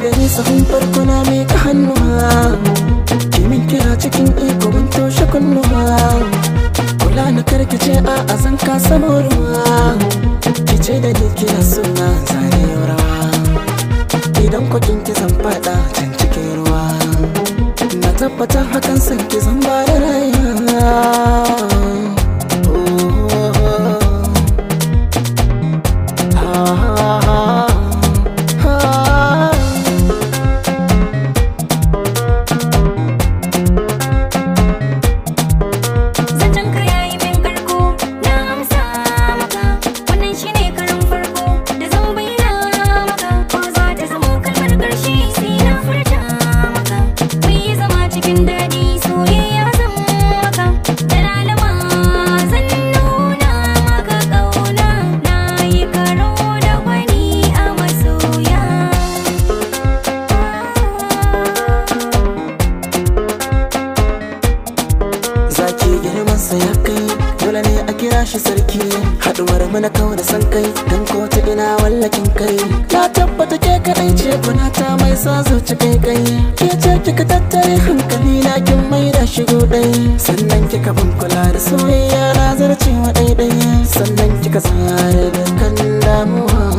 da ni sahun farko na miƙa hannuwa kimin kira cikin iko ban toshe kunnuwa kula na karkace a azan ka samu ruwa kice da ni kira suna zane rawa idan kwakin ki zan fada can cikin ruwa na tabbatar hakan san ki zan ba da rayuwa Zancen ka yayi min karko na amsa maka wannan shine karin farko da zan bayyana maka ko za ta zama kalmar karshe sai na furta maka mai yi zama cikin daɗi soyayya zan maka da lalama zan nuna maka ƙauna na yi karo da wani a masoya zaki girman sa ya kai dole ne a kira shi sarki haduwar mana kawo da san kai dan ko ta ina wallakin kai na tabbata ke kadai ce kuna ta mai sa zuci kai kai ke ce kika tattare hankali na kin mai da shigo dai sannan kika ban kula da soyayya na zarcewa daidai sannan kika tsare dukkan damuwa